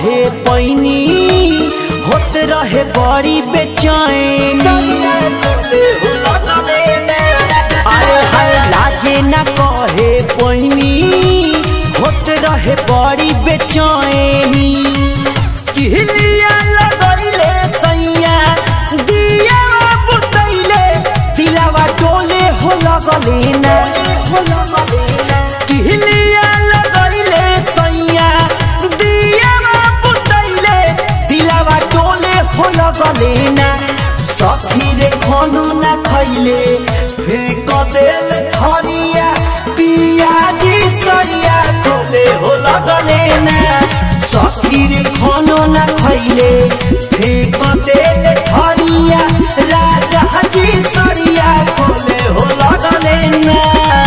कहे पैनी होत रहे बड़ी बेचैनी आए हाय लाजे न कहे पैनी होत रहे बड़ी बेचैनी किलिया लगैले सैया दिया बुतैले दिलावा डोले हो लगले ना हो लगले ना किलिया लगैले सैया दिया बुतैले दिलावा डोले हो लगले ना सखी रे खानो ना खैले फेंक देल धनिया पियाजी सरिया डोले हो लगले ना सखी रे खानो ना खैले फेंक देल धनिया राजा जी सरिया डोले हो लगले ना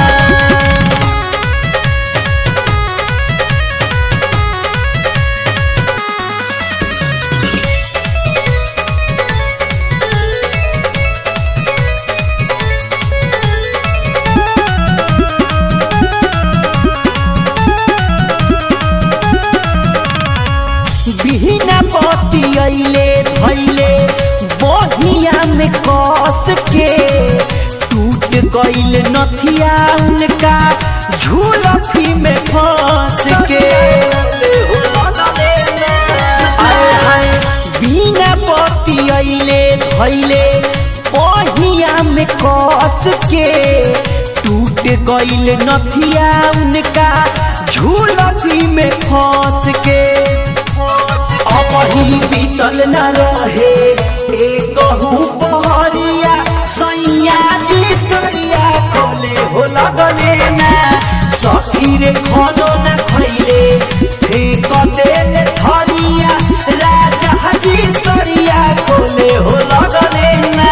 बिना पति अइले भैले बहिया में कस के टूट गइल नथिया उनका झूलफी में फंस के आए हाय बिना पति अइले भैले बहिया में कस के टूट गइल नथिया उनका झूलफी में फंस के अपही बीतल न रहे एक पहरिया सैया जी सरिया खोले हो लगले ना सखी रे खानो न खैले फेंक देल थरिया राजा जी सरिया खोले हो लगले ना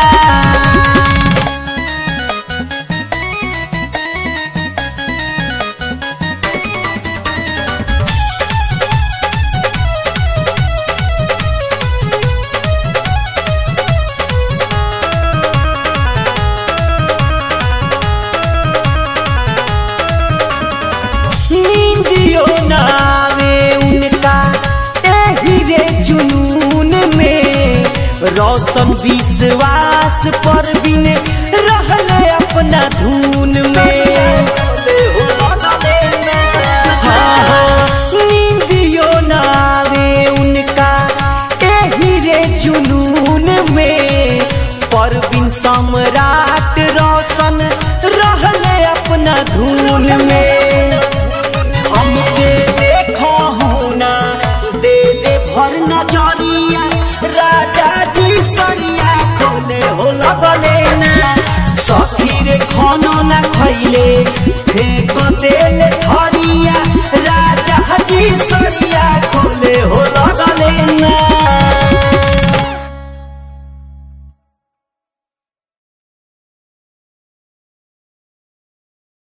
नींदियो नावे उनका एही रे जुनून में रोशन विश्वास पर बिन रहले अपना धून में हाँ, हाँ, नींदियो नावे उनका एही रे जुनून में परवीन सम्राट रोशन रहले अपना धून में हमके देखो होना दे दे भर नजरिया राजा जी सरिया खोले हो लगले ना सखी रे खानो ना खैले फेंक देल धरिया राजा जी